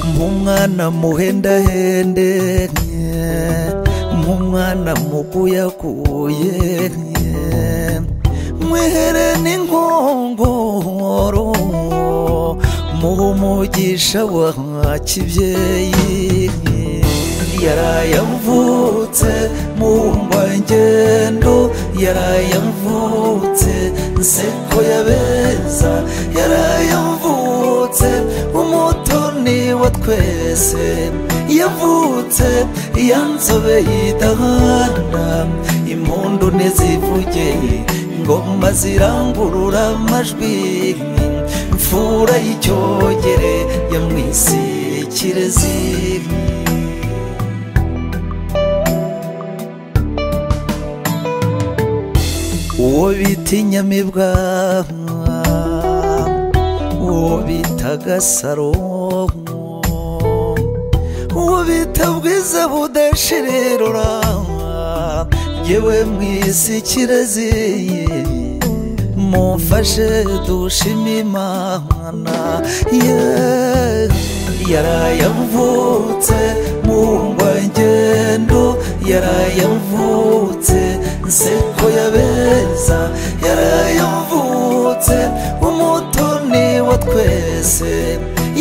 nk'umwana muhendahende nk'umwana mukuyakuye mwihere n'inkongoro muhe umugisha wa kibyeyi yarayavutse mumbangendo yarayavutse nseko yabeza yarayavutse umutoni wa twese yavutse yanzobe yidahana impundu ntizivuge ingoma zirangurura amajwi mfura y'icyogere yamwisikire zibi uwo bita inyamibwa uwo bita gasaro uwo bita bwiza budashirerura yewe mwisi kiraziye mumfashe dushime imana yewe yarayavutse ngendo yarayavutse nseko yabeza yarayavutse umutoni wa twese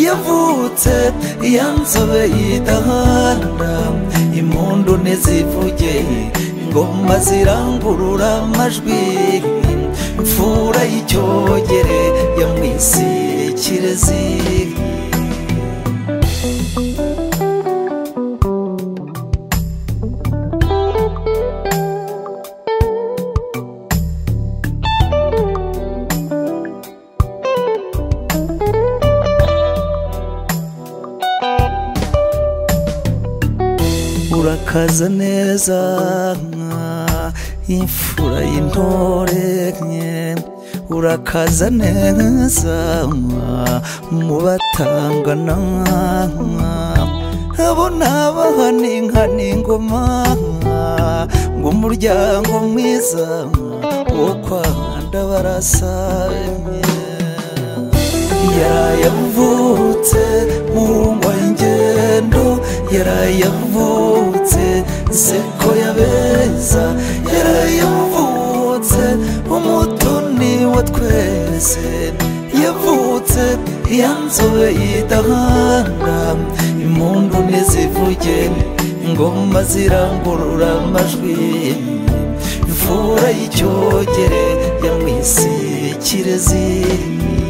yavutse yanzobe yidahana impundu ntizivuge ingoma zirangurura amajwi mfura y'icyogere yamwisikire ziri urakaza neza imfura y'intore nke urakaza neza mu batangana abo ni abahana inka n'ingoma ngo umuryango mwiza wo kwa ndabarasabye yarayavutse mungwa ingendo yarayavutse nseko yabeza yarayavutse umutoni wa twese yavutse yanzobe yidahana impundu ntizivuge ingoma zirangurura amajwi imvura y'icyogere yamwisikire zirimo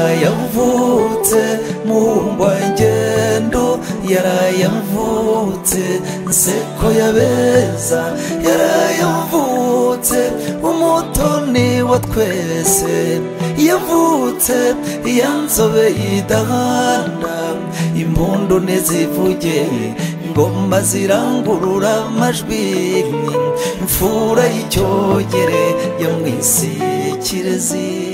yarayavutse ngendo yarayavutse nseko yabeza yarayavutse umutoni wa twese yavutse yanzobe yidahana impundu ntizivuge ingoma zirangurura amajwi mfura y'icyogere yamwisikire ziri